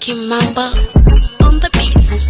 Kimamba on the beats.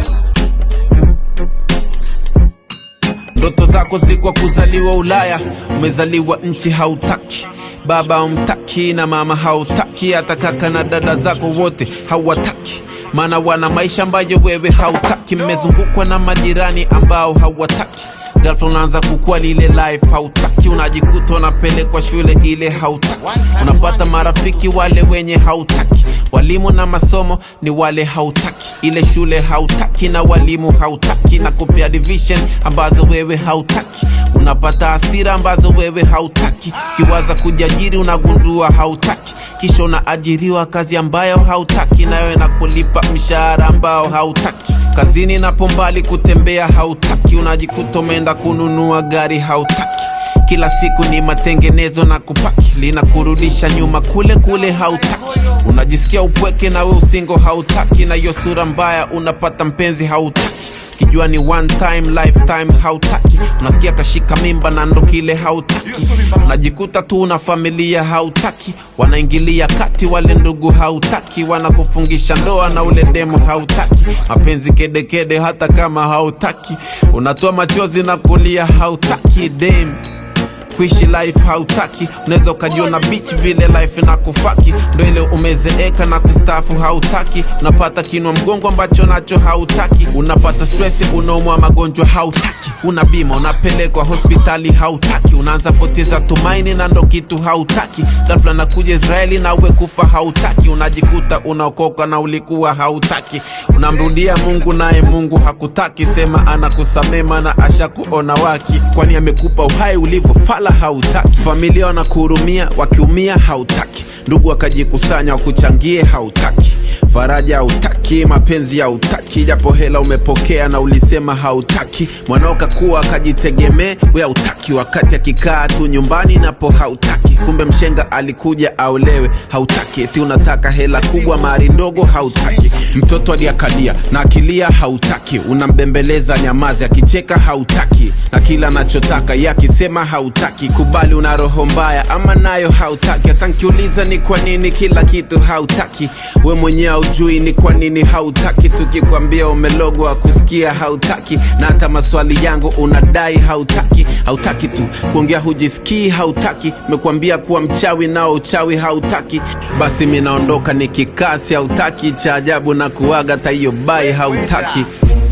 Ndoto zako zilikuwa kuzaliwa Ulaya, umezaliwa nchi hautaki, baba umtaki na mama hautaki, hata kaka na dada zako wote hawataki, maana wana maisha ambayo wewe hautaki. Mmezungukwa na majirani ambao hawataki Girlfriend unaanza kukua lile life hautaki, unajikuta unapelekwa shule ile hautaki, unapata marafiki wale wenye hautaki, walimu na masomo ni wale hautaki, ile shule hautaki na walimu hautaki, na kupea division ambazo wewe hautaki, unapata hasira ambazo wewe hautaki, kiwaza kujiajiri unagundua hautaki kisha unaajiriwa kazi ambayo hautaki, nayo inakulipa mshahara ambao hautaki. Kazini napo mbali kutembea hautaki, unajikuta umeenda kununua gari hautaki. Kila siku ni matengenezo na kupaki, linakurudisha nyuma kule kule hautaki. Unajisikia upweke nawe usingo hautaki, na hiyo sura mbaya unapata mpenzi hautaki kijua ni one time lifetime hautaki unasikia kashika mimba na ndo kile hautaki unajikuta tu una familia hautaki wanaingilia kati wale ndugu hautaki wanakufungisha ndoa na ule demo hautaki mapenzi kedekede hata kama hautaki unatoa machozi na kulia hautaki dem kuishi life hautaki unaweza ukajiona beach vile life na kufaki ndo ile umezeeka na kustafu hautaki unapata kinwa mgongo ambacho nacho hautaki unapata stress unaumwa magonjwa hautaki una bima unapelekwa hospitali hautaki unaanza poteza tumaini na ndo kitu hautaki ghafla nakuja israeli na uwe kufa hautaki unajikuta unaokoka na ulikuwa hautaki unamrudia mungu naye mungu hakutaki sema anakusamema na ashakuona waki kwani amekupa uhai ulivyofala hautaki familia wanakuhurumia wakiumia hautaki ndugu wakajikusanya wakuchangie hautaki faraja hautaki mapenzi hautaki japo hela umepokea na ulisema hautaki mwanao kakuwa akajitegemee we hautaki wakati akikaa tu nyumbani napo hautaki kumbe mshenga alikuja aolewe hautaki eti unataka hela kubwa mari ndogo hautaki mtoto aliakalia na akilia hautaki unambembeleza nyamazi akicheka hautaki na kila anachotaka ye akisema hautaki kubali una roho mbaya ama nayo hautaki hata nkiuliza ni kwa nini kila kitu hautaki we mwenyewe haujui ni kwa nini hautaki tukikwambia umelogwa kusikia hautaki na hata maswali yangu unadai hautaki hautaki tu kuongea hujisikii hautaki mekwambia kuwa mchawi nao uchawi hautaki basi minaondoka nikikasi hautaki cha ajabu na kuaga taiyo bai hautaki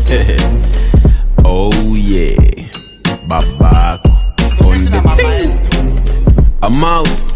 oh yeah babako on the thing. I'm out